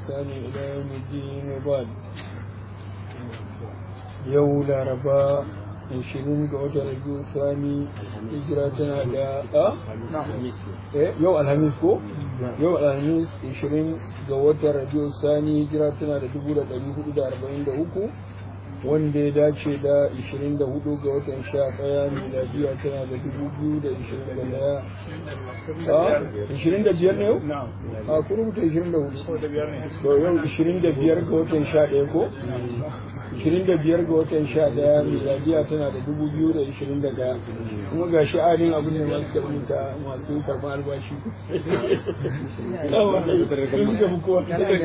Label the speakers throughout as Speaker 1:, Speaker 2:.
Speaker 1: بإحسان إلى يوم الدين وبعد يوم الأربعاء عشرين قوة رجوع ثاني هجرتنا دا أه؟ yau alhamis ko yau alhamis 20 ga watan rabiu sani hijira tana da 1443 wanda ya dace da 24 ga watan 11 miladiya tana da 2021 a 25 ne yau? a kuma rubuta 24 to yau 25 ga watan 11 ko? 25 ga watan 11 miladiya tana da 2021 kuma ga shi adin abin da masu karbuta masu karɓar albashi sun ga kowa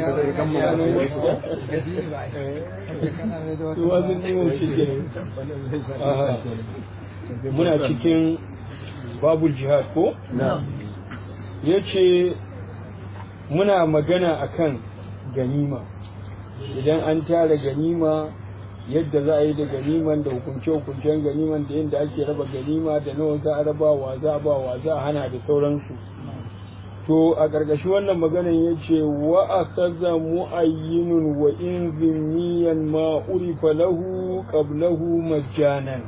Speaker 1: muna cikin babul jihad ko? ya ce muna magana akan ganima idan an tara ganima yadda za a yi da ganiman da hukunce-hukuncen ganiman da yadda ake raba ganima da nawa za a raba wa za a ba wa za a hana da sauransu to a ƙarƙashin wannan maganan ya ce wa a kaza mu'ayyinun wa in zimmiyan ma urifa lahu qablahu majjanan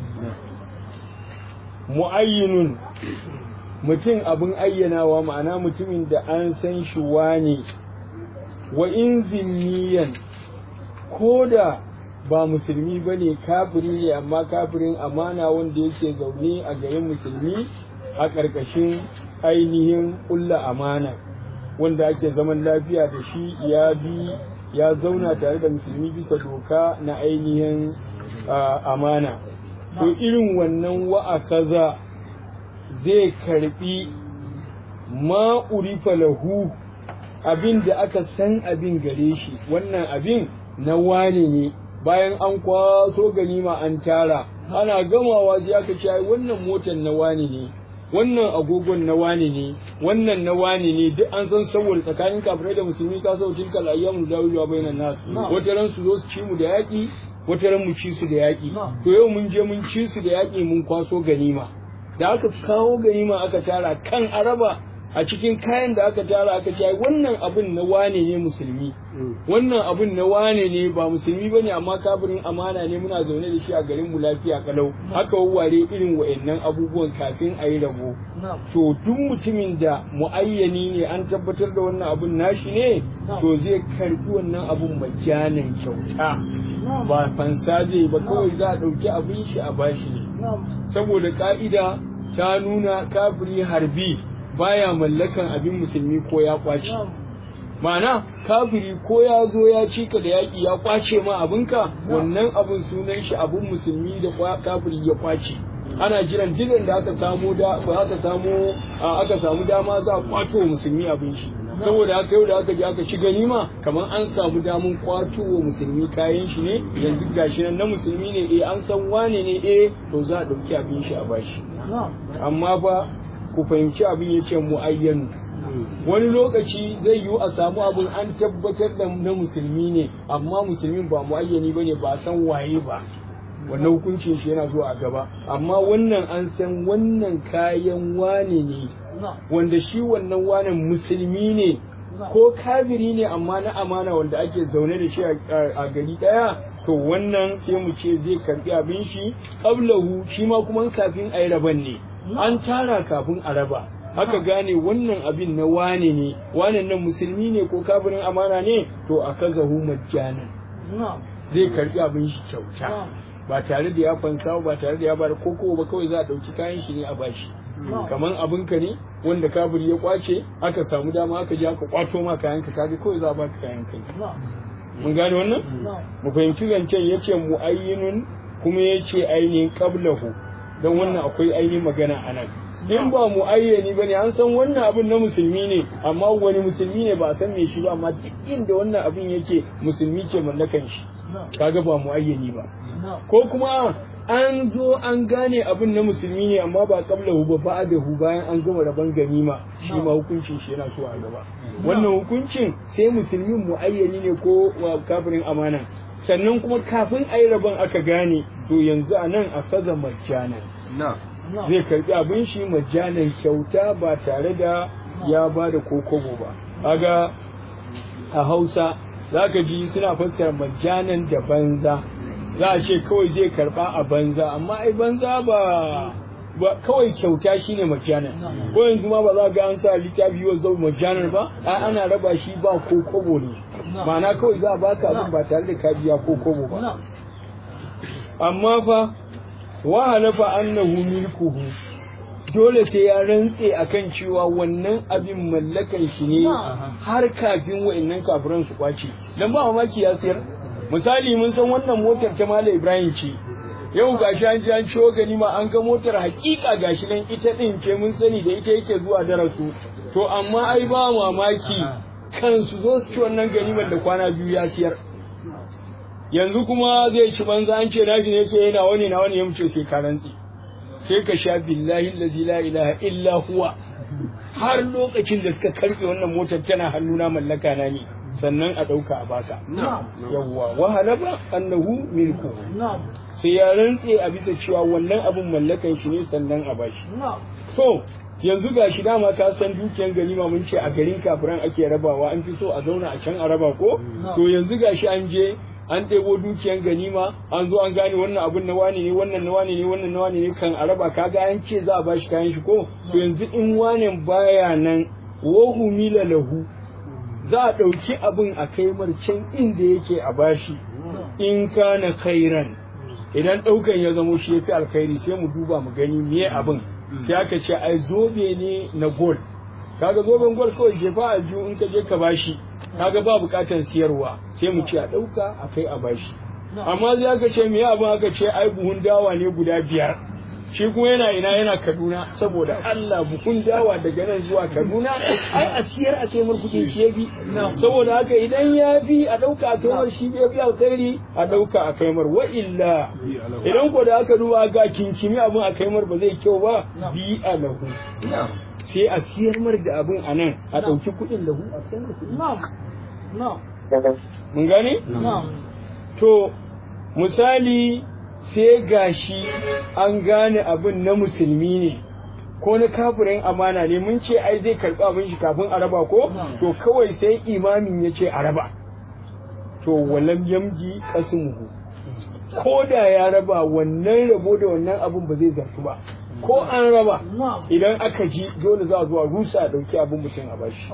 Speaker 1: mu'ayyinun mutum abin ayyanawa ma'ana mutumin da an san shi wane wa in zimmiyan ko da ba musulmi ba ne kafiri ne amma kafirin amana wanda yake zaune a garin musulmi a ƙarƙashin ainihin ƙulla amana wanda ake zaman lafiya da shi ya bi ya zauna tare da musulmi bisa doka na ainihin amana to irin wannan wa'akaza zai karbi ma urifa lahu abin da aka san abin gare shi wannan abin na wane ne bayan an kwaso ganima an tara ana gamawa sai aka ce ai wannan motar na wane ne wannan agogon na wane ne wannan na wane ne duk an san saboda tsakanin kafirai da musulmi ka sau tilkal ayyamu dawilu bainan nas wata ran su zo su ci mu da yaƙi wata ran mu ci su da yaƙi to yau mun je mun ci su da yaƙi mun kwaso ganima da aka kawo ganima aka tara kan araba a cikin kayan da aka tara aka ce wannan abin na wane ne musulmi wannan abin na wane ne ba musulmi ba ne amma kafirin amana ne muna zaune da shi a garin mu lafiya kalau haka wawware irin wa'annan abubuwan kafin a yi rabo to duk mutumin da muayyani ne an tabbatar da wannan abin nashi ne to zai karbi wannan abin majanin kyauta ba fansa zai ba kawai za a ɗauki abin shi a bashi ne saboda ka'ida ta nuna kafiri harbi baya mallakan abin musulmi ko ya kwace ma'ana kafiri ko ya zo ya cika da yaƙi ya kwace ma abinka wannan abin sunan shi abin musulmi da kafiri ya kwace ana jiran dilan da aka samu da aka samu aka samu dama za a kwato musulmi abin shi saboda haka yau da aka je aka ci ganima kamar an samu damun kwato wa musulmi kayan shi ne yanzu gashi nan na musulmi ne eh an san wane ne eh to za a ɗauki abin shi a bashi amma ba ku fahimci abin ya ce mu'ayyanu wani lokaci zai yiwu a samu abin an tabbatar da na musulmi ne amma musulmin ba mu'ayyani ba ne ba san waye ba wannan hukuncin shi yana zuwa a gaba amma wannan an san wannan kayan wane ne wanda shi wannan wanen musulmi ne ko kafiri ne amma na amana wanda ake zaune da shi a gari daya to wannan sai mu ce zai karbi abin shi qablahu shi ma kuma kafin ayi raban ne an tara kafin a raba haka gane wannan abin na wane ne wane nan musulmi ne ko kafirin amana ne to a kaza hu majjanan zai karbi abin shi kyauta ba tare da ya fansa ba tare da ya bar koko ba kawai za a dauki kayan shi ne a bashi kaman abin ka ne wanda kafiri ya kwace aka samu dama aka je aka kwato ma kayan ka kaga kawai za a baka kayan kai mun gane wannan mu fahimci zancen yace muayyinun kuma yace ainihin qablahu don wannan akwai ainihin magana a nan in ba mu ayyani bane an san wannan abin na musulmi ne amma wani musulmi ne ba a san me shi ba amma duk inda wannan abin yake musulmi ke mallakan shi kaga ba mu ayyani ba ko kuma an zo an gane abin na musulmi ne amma ba kabla hu ba ba'dahu bayan an gama rabon ganima shi ma hukuncin shi yana so a gaba wannan hukuncin sai musulmin mu ayyani ne ko kafirin amana sannan kuma kafin a yi rabon aka gane to yanzu a nan a faza majjanan zai karbi abin shi majjanan kyauta ba tare da ya ba da kokobo ba kaga a hausa za ka ji suna fassara majanan da banza za a ce kawai zai karba a banza amma ai banza ba ba kawai kyauta shine majanan ko yanzu ma ba za ga an sa littafi wa zau majanan ba ai ana raba shi ba ko kobo ne ma'ana kawai za a baka abin ba tare da ka biya ko kobo ba amma fa wa halafa annahu milkuhu dole sai ya rantse akan cewa wannan abin mallakan shi ne har kafin wa'annan kafiran su kwace dan ba mamaki ya sayar misali mun san wannan motar ta Malam Ibrahim ce yau gashi an ji an ciwo gani ma an ga motar hakika gashi nan ita din ce mun sani da ita yake zuwa darasu to amma ai ba mamaki kansu zo su ci wannan ganimar da kwana biyu ya siyar yanzu kuma zai ci banza an ce nashi ne ce yana wani na wani ya muce sai ka rantsi sai ka sha billahi allazi la ilaha illa huwa har lokacin da suka karbe wannan motar tana hannuna mallaka na ne sannan a dauka a baka yawwa wa halaba annahu milku sai ya rantse a bisa cewa wannan abun mallakan shi ne sannan a bashi to yanzu ga shi dama ka san dukiyan ganima mun ce a garin kafiran ake rabawa an fi so a zauna a can a raba ko to yanzu ga shi an je an ɗebo dukiyan ganima an zo an gane wannan abun na wani ne wannan na wani ne wannan na wani ne kan a raba kaga an ce za a bashi kayan shi ko to yanzu in wanen baya nan wahu mila lahu za a ɗauki abin a kai can inda yake a bashi in kana khairan idan ɗaukan ya zamo shi ya fi alkhairi sai mu duba mu gani me abin sai aka ce ai zobe ne na gol kaga zoben gol kawai jefa a biyu in ka je ka bashi kaga ba bukatan siyarwa sai mu ce a dauka a kai a bashi amma sai aka ce me abin aka ce ai buhun dawa ne guda biyar shi kuma yana ina yana Kaduna saboda Allah buhun dawa daga nan zuwa Kaduna ai a siyar a kai kuɗin shi yafi saboda haka idan ya fi a dauka a kai shi ya fi alkhairi a dauka a kai mar wa illa idan ko da aka duba ga kinkimi abin a kai mar ba zai kyau ba bi alahu sai a siyar mar da abin a nan a ɗauki kuɗin lahu a siyar da kuɗin mun gane to misali sai gashi an gane abin na musulmi ne ko na kafirin amana ne mun ce ai zai karɓi abin shi kafin a raba ko to kawai sai imamin ya ce a raba to walam yamji kasmuhu ko da ya raba wannan rabo da wannan abin ba zai zartu ba ko an raba idan aka ji dole za a zuwa rusa a ɗauki abin mutum a bashi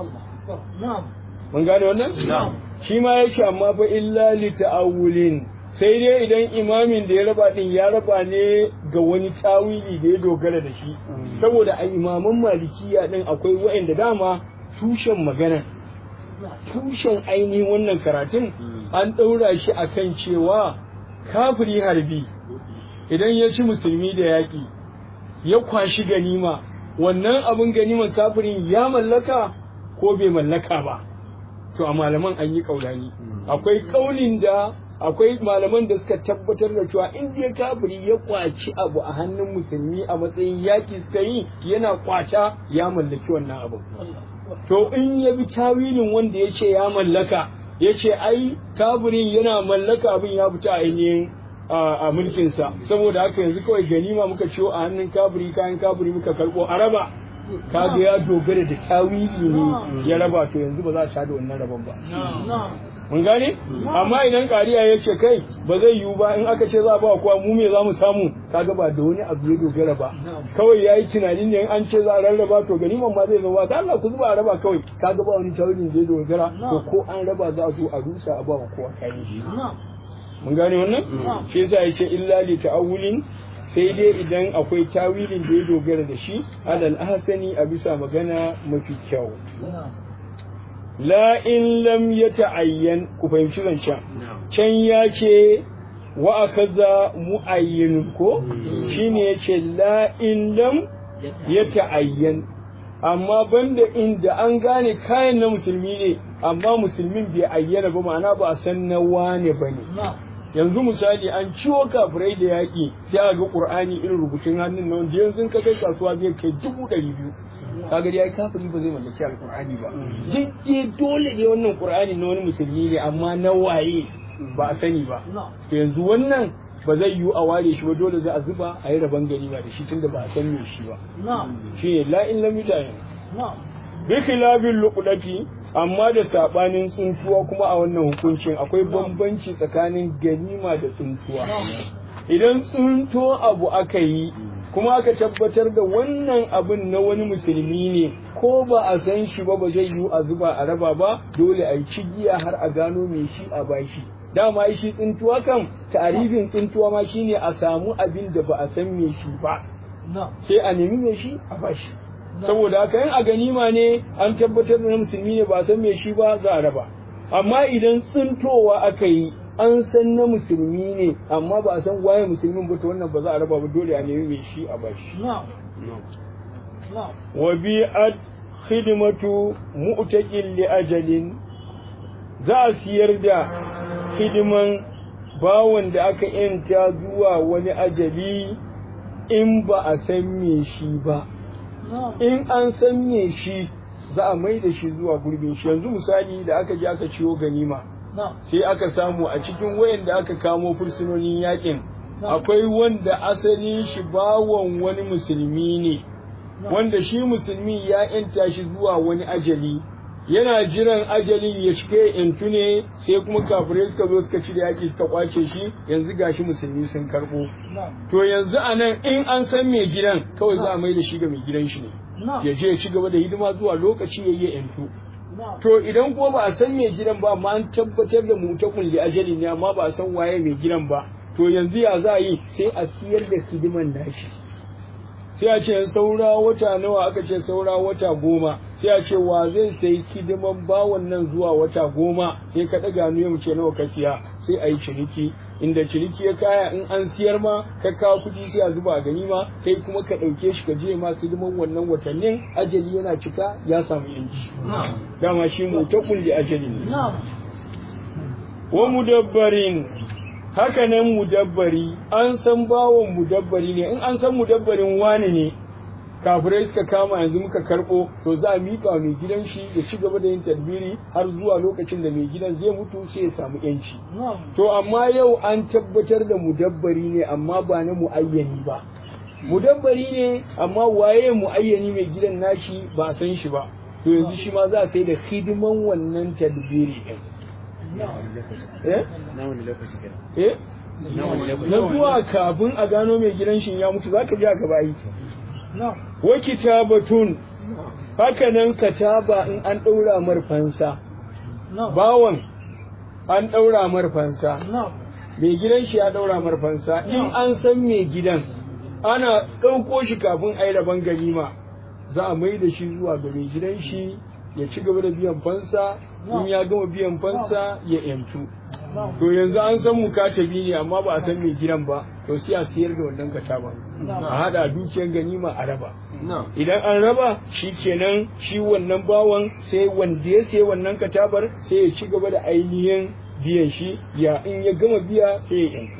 Speaker 1: mun gane wannan shi ma ya ce amma fa illa li ta'awulin sai dai idan imamin da ya raba din ya raba ne ga wani tawili da ya dogara da shi saboda a imaman malikiya din akwai wa'anda dama tushen magana tushen ainihin wannan karatun an ɗaura shi akan cewa kafiri harbi idan ya ci musulmi da yaƙi ya kwashi ganima wannan abin ganiman kafirin ya mallaka ko bai mallaka ba to a malaman an yi kaulani akwai kaulin da akwai malaman da suka tabbatar da cewa in dai kafiri ya kwaci abu a hannun musulmi a matsayin yaki suka yi yana kwata ya mallaki wannan abu to in ya bi tawilin wanda ya ce ya mallaka ya ce ai kafirin yana mallaka abin ya fita ainihin a mulkinsa saboda haka yanzu kawai ganima muka ciwo a hannun kafiri kayan kafiri muka karɓo a raba kaga ya dogara da tawili ne ya raba to yanzu ba za a sha da wannan rabon ba mun gane amma idan kariya ya ce kai ba zai yiwu ba in aka ce za a ba kowa mu me za mu samu kaga ba da wani abu ya dogara ba kawai ya yi tunanin ne an ce za a rarraba to ganiman ma zai zama ta Allah ku zuba a raba kawai kaga ba wani tawilin da ya dogara to ko an raba za a zo a rusa a ba wa kowa kayan shi mun gane wannan shi yasa ya ce illa li ta'awulin sai dai idan akwai tawilin da ya dogara da shi alal ahsani a bisa magana mafi kyau la in lam ya ta'ayyan ku fahimci zancen can ya ce wa akaza mu'ayyin ko shine ya ce la in lam ya ta'ayyan amma banda inda an gane kayan na musulmi ne amma musulmin bai ayyana ba ma'ana ba a san na wane ba ne yanzu misali an ciwo kafirai da yaƙi sai a ga ƙur'ani irin rubutun hannun na wanda yanzu ka kai kasuwa zai kai dubu ɗari biyu kaga dai kafiri ba zai mallaki alƙur'ani ba dai dole ne wannan ƙur'ani na wani musulmi ne amma na waye ba a sani ba to yanzu wannan ba zai yiwu a ware shi ba dole za a zuba a yi rabon gani ba da shi tunda ba a san me shi ba shi ne la in lam yutayin bi khilafin luqdati amma da sabanin tsuntuwa kuma a wannan hukuncin akwai bambanci tsakanin ganima da tsuntuwa idan tsunto abu aka yi kuma aka tabbatar da wannan abin na wani musulmi ne ko ba a san shi ba ba zai yiwu a zuba a raba ba dole a yi cigiya har a gano mai shi a bashi dama shi tsintuwa kan tarifin tsintuwa ma shine a samu abin da ba a san me shi ba sai a nemi me shi a bashi saboda haka yin a ganima ne an tabbatar da na musulmi ne ba a san me shi ba za a raba amma idan tsintowa aka yi an san na musulmi ne amma ba a san waye musulmin ba to wannan ba za a raba ba dole a nemi me shi a bashi wa bi'at khidmatu mu'taqin li ajalin za a siyar da hidiman bawan da aka yanta zuwa wani ajali in ba a san me shi ba in an san me shi za a mai da shi zuwa gurbin shi yanzu misali da aka je aka ciwo ganima sai aka samu a cikin wayanda aka kamo fursunonin yakin akwai wanda asalin shi bawan wani musulmi ne wanda shi musulmi ya yanta shi zuwa wani ajali yana jiran ajalin ya cike intu ne sai kuma kafirai suka zo suka ci da yaki suka kwace shi yanzu gashi musulmi sun karbo to yanzu a nan in an san mai gidan kawai za a mai da shi ga mai gidan shi ne ya je ya ci gaba da hidima zuwa lokaci ya yi intu to idan kuma ba a san mai gidan ba amma an tabbatar da mutakun da ajali ne amma ba a san waye mai gidan ba to yanzu ya za a yi sai a siyar da hidiman nashi sai a ce saura wata nawa aka ce saura wata goma sai a ce wa zai sai hidiman bawan nan zuwa wata goma sai ka ɗaga nu mu ce nawa ka siya sai a yi ciniki inda ciniki ya kaya in an siyar ma ka kawo kuɗi sai a zuba a gani ma kai kuma ka ɗauke shi ka je ma hidiman wannan watannin ajali yana cika ya samu yanci dama shi mu ta kulli ajali ne wa mudabbarin haka nan mudabbari an san bawon mudabbari ne in an san mudabbarin wani ne kafirai suka kama yanzu muka karbo to za a miƙa wa mai gidan shi ya ci gaba da yin tadbiri har zuwa lokacin da mai gidan zai mutu sai ya samu yanci to amma yau an tabbatar da mudabbari ne amma ba na muayyani ba mudabbari ne amma waye muayyani mai gidan nashi ba a san shi ba to yanzu shi ma za a sai da hidiman wannan tadbiri din eh na zuwa kafin a gano mai gidan shi ya mutu zaka ji aka bayi wa kitabatun haka nan kataba in an daura marfansa bawan an daura marfansa mai gidan shi ya daura marfansa in an san mai gidan ana ɗauko shi kafin a yi rabon ganima za a mai da shi zuwa ga mai gidan shi ya ci gaba da biyan fansa in ya gama biyan fansa ya yantu to yanzu an san mukatabi ne amma ba a san mai gidan ba to sai a siyar da wannan kataba a hada dukiyar ganima a raba idan an raba shi kenan shi wannan bawan sai wanda ya sayi wannan katabar sai ya ci gaba da ainihin biyan shi ya in ya gama biya sai ya yantu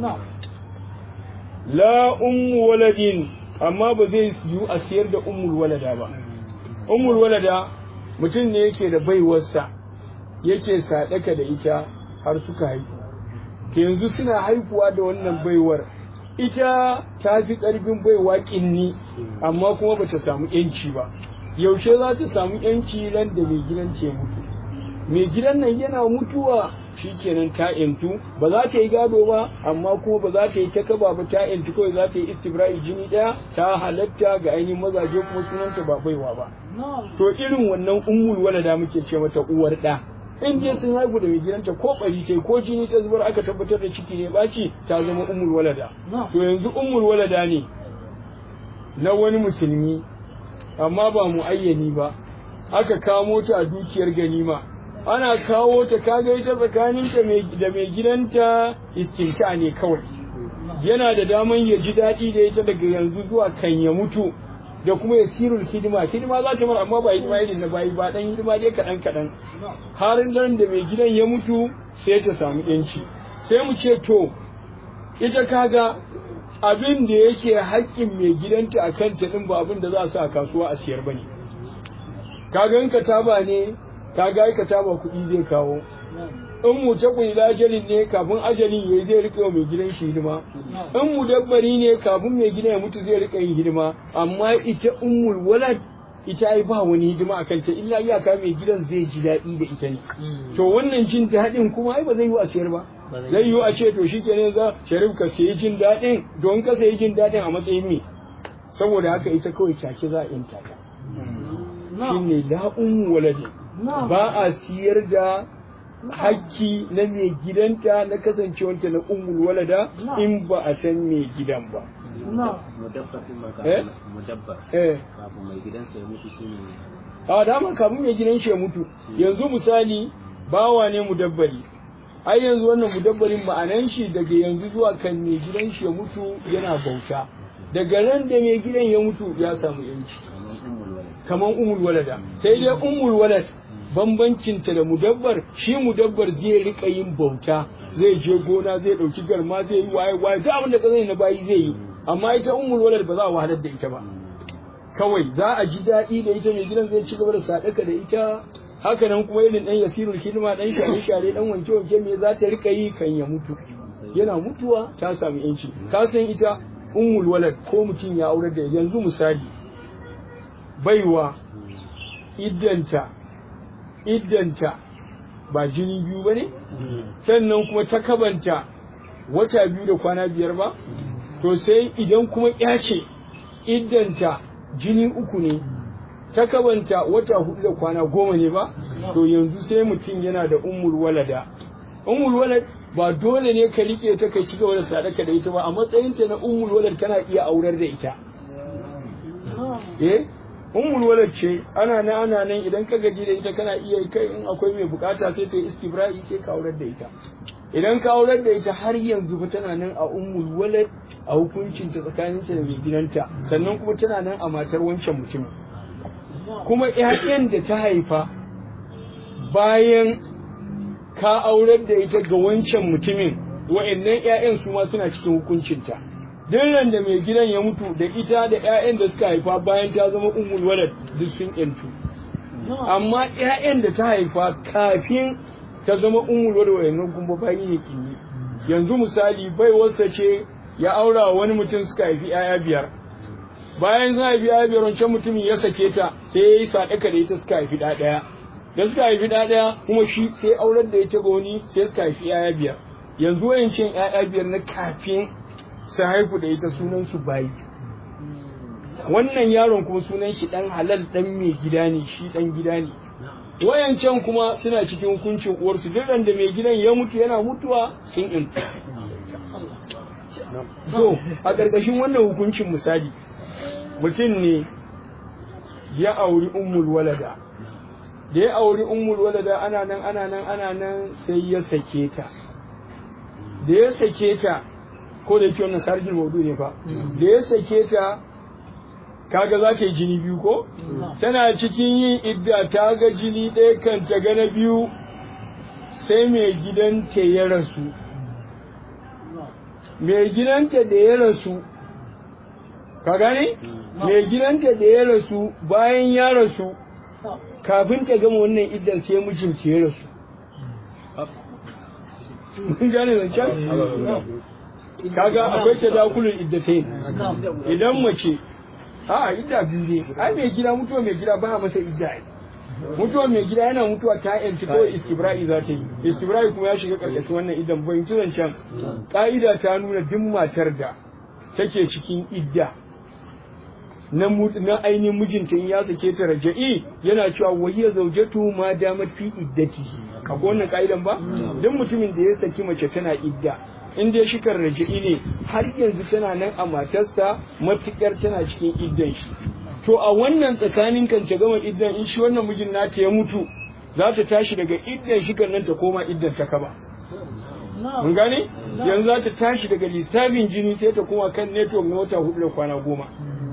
Speaker 1: la ummu waladin amma ba zai yiwu a siyar da ummul walada ba ummul walada mutum ne yake da baiwarsa yake sadaka da ita har suka haifu yanzu suna haifuwa da wannan baiwar ita ta fi ƙarfin baiwa ƙinni amma kuma ba ta samu ‘yanci ba yaushe za ta samu ‘yanci ran da mai gidan ce mutu mai gidan nan yana mutuwa shi kenan ta ‘yantu ba za ta yi gado ba amma kuma ba za ta yi takaba ba ta ‘yantu kawai za ta yi istibra'i jini ɗaya ta halatta ga ainihin mazaje kuma sunanta ba baiwa ba to irin wannan ummul walada muke ce mata uwar ɗa in dai sun haihu da mai gidanta ko bari tai ko jini ta zubar aka tabbatar da ciki ne baci ta zama ummul walada to yanzu ummul walada ne na wani musulmi amma ba mu ayyani ba aka kamo ta a dukiyar ganima ana kawo ta kaga ita tsakaninta da mai gidanta istinta ne kawai yana da daman ya ji daɗi da ita daga yanzu zuwa kan ya mutu da kuma ya sirul hidima hidima za ta mara amma ba hidima irin na bayi ba dan hidima dai kaɗan kaɗan har nan da mai gidan ya mutu sai ta samu yanci sai mu ce to ita kaga abin da yake haƙƙin mai gidanta a kanta ɗin ba abin da za a sa a kasuwa a siyar bane kaga in kataba ne kaga ai kataba kuɗi zai kawo in mu ta kuila ajalin ne kafin ajalin yayi zai rika mai gidan shi hidima in mu dabbari ne kafin mai gidan ya mutu zai rika yin hidima amma ita ummul walad ita ai ba wani hidima akan ta illa iyaka mai gidan zai ji daɗi da ita ne to wannan jin daɗin kuma ai ba zai yi a siyar ba zai yi a ce to shi kenan za sharif ka sayi jin daɗin don ka sayi jin daɗin a matsayin me saboda haka ita kawai take za a yanta ta shine la ummu waladi ba a siyar da hakki na mai gidanta na kasancewanta na ummul walada in ba a san mai gidan ba
Speaker 2: mudabbar din ma
Speaker 1: Eh?
Speaker 2: kafin mudabbar
Speaker 1: eh
Speaker 2: kafin mai gidansa ya mutu shine
Speaker 1: a dama kamun mai gidan shi ya mutu yanzu misali bawa ne mudabbari ai yanzu wannan mudabbarin ma'anan shi daga yanzu zuwa kan mai gidan shi ya mutu yana bauta daga ran da mai gidan ya mutu ya samu yanci
Speaker 2: kamar ummul walad
Speaker 1: kamar umul walada sai dai umul walad bambancinta da mudabbar shi mudabbar zai rika yin bauta zai je gona zai dauki garma zai yi waye waye duk abin da ka zai na bayi zai yi amma ita umul walad ba za a wahalar da ita ba kawai za a ji daɗi da ita mai gidan zai ci gaba da sadaka da ita haka nan kuma irin dan yasirul hidima dan share share dan wanke wanke me za ta rika yi kan ya mutu yana mutuwa ta samu yanci ka san ita ummul walad ko mutum ya aurar da yanzu misali baiwa iddanta iddanta ba jini biyu ba ne sannan kuma ta kabanta wata biyu da kwana biyar ba to sai idan kuma ya ce iddanta jini uku ne ta kabanta wata hudu da kwana goma ne ba to yanzu sai mutum yana da ummul walada ummul walad ba dole ne ka rike ta kai ci gaba da sadaka da ita ba a matsayinta na ummul walad kana iya aurar da ita eh ummul walad ce ana nan ana nan idan ka gaji da ita kana iya kai in akwai mai bukata sai ta yi istibra'i sai ka aurar da ita idan ka aurar da ita har yanzu fa tana nan a ummul walad a hukuncin ta tsakanin ta da mai gidanta sannan kuma tana nan a matar wancan mutumin kuma ƴaƴan da ta haifa bayan ka aurar da ita ga wancan mutumin wa'annan ƴaƴan su ma suna cikin hukuncinta duk ran da mai gidan ya mutu da ita da ƴaƴan da suka haifa bayan ta zama ummul walad duk sun ƴantu amma ƴaƴan da ta haifa kafin ta zama ummul walad wa'annan kuma bayi ne kinyi yanzu misali bai wasa ce ya aura wa wani mutum suka haifi ƴaƴa biyar bayan sun haifi ƴaƴa biyar wancan mutumin ya sake ta sai ya yi sadaka da ita suka haifi ɗa ɗaya da suka haifi ɗa ɗaya kuma shi sai aurar da ita ga wani sai suka haifi ƴaƴa biyar yanzu wayancin ƴaƴa biyar na kafin su haifu da ita sunan su bayi wannan yaron kuma sunan shi dan halal dan mai gida ne shi dan gida ne wayancan kuma suna cikin hukuncin uwarsu duk da mai gidan ya mutu yana mutuwa sun inta to a ƙarƙashin wannan hukuncin misali mutum ne ya auri ummul walada da ya auri ummul walada ana nan ana nan ana nan sai ya sake ta da ya sake ta ko da yake wannan karjin maudu ne fa da ya sake ta kaga za ta yi jini biyu ko tana cikin yin idda ta ga jini ɗaya kan ta ga na biyu sai mai gidanta ya rasu mai gidanta da ya rasu ka gane mai gidanta da ya rasu bayan ya rasu kafin ta gama wannan iddan sai mijinta ya rasu mun gane zancen kaga akwai tadakulul iddatain idan mace a idda biyu ne ai mai gida mutuwa mai gida ba masa idda ai mutuwa mai gida yana mutuwa ta yanci kawai istibra'i za ta yi istibra'i kuma ya shiga karkashin wannan idan bai ci zancen ka'ida ta nuna duk matar da take cikin idda na na ainihin mijinta in ya sake ta raja'i yana cewa wahiya zaujatu ma damat fi iddatihi akwai wannan ka'idan ba duk mutumin da ya saki mace tana idda in dai shikar raja'i ne har yanzu tana nan a matarsa matukar tana cikin iddan shi to a wannan tsakanin kan ta gama iddan in shi wannan mijin nata ya mutu za ta tashi daga iddan shikar nan ta koma iddan ta kaba mun gane yanzu za ta tashi daga lissafin jini sai ta koma kan network na wata hudu da kwana goma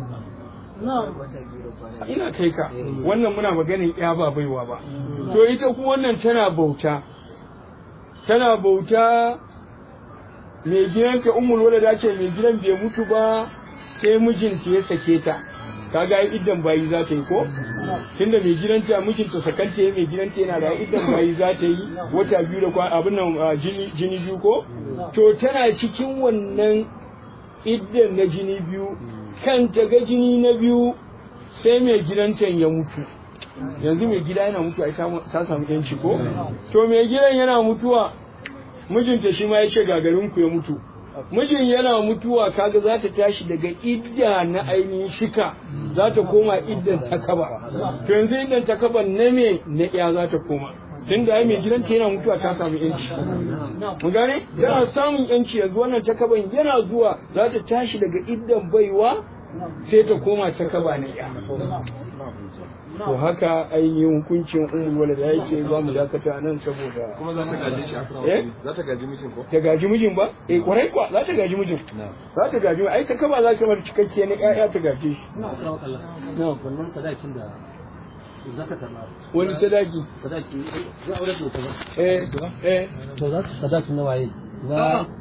Speaker 1: ina kai ka wannan muna maganin ya ba baiwa ba to ita kuma wannan tana bauta tana bauta mai gidan ta umul wala ce mai gidan bai mutu ba sai mijinta ya sake ta kaga ai iddan bayi za ta yi ko tunda mai gidanta mijinta sakanta mai gidanta yana da iddan bayi za ta yi wata biyu da kwana abin nan jini jini biyu ko to tana cikin wannan iddan na jini biyu kan ta ga jini na biyu sai mai gidanta ya mutu yanzu mai gida yana mutuwa ita ta samu yanci ko to mai gidan yana mutuwa mijinta shi ma ya ce gagarinku ya mutu mijin yana mutuwa kaga za ta tashi daga idda na ainihin shika za ta koma iddan takaba to yanzu iddan takaban na me na iya za ta koma tun da mai gidanta yana mutuwa ta samu yanci mu gane yana samun yanci yanzu wannan takaban yana zuwa za ta tashi daga iddan baiwa sai ta koma takaba na iya to haka ainihin hukuncin umul wala da yake za mu dakata nan saboda
Speaker 3: kuma za ta gaji shi
Speaker 1: Eh?
Speaker 3: za ta gaji mijin ko
Speaker 1: ta gaji mijin ba eh kwarai kwa za ta gaji mijin za ta gaji ai ta kaba za ta bar cikakke na ƴaƴa ta gaje shi na'am
Speaker 2: wannan sadakin da za ka karɓa
Speaker 1: wani sadaki
Speaker 2: sadaki za a aure da ita ba
Speaker 1: eh eh
Speaker 2: to za su sadakin na waye na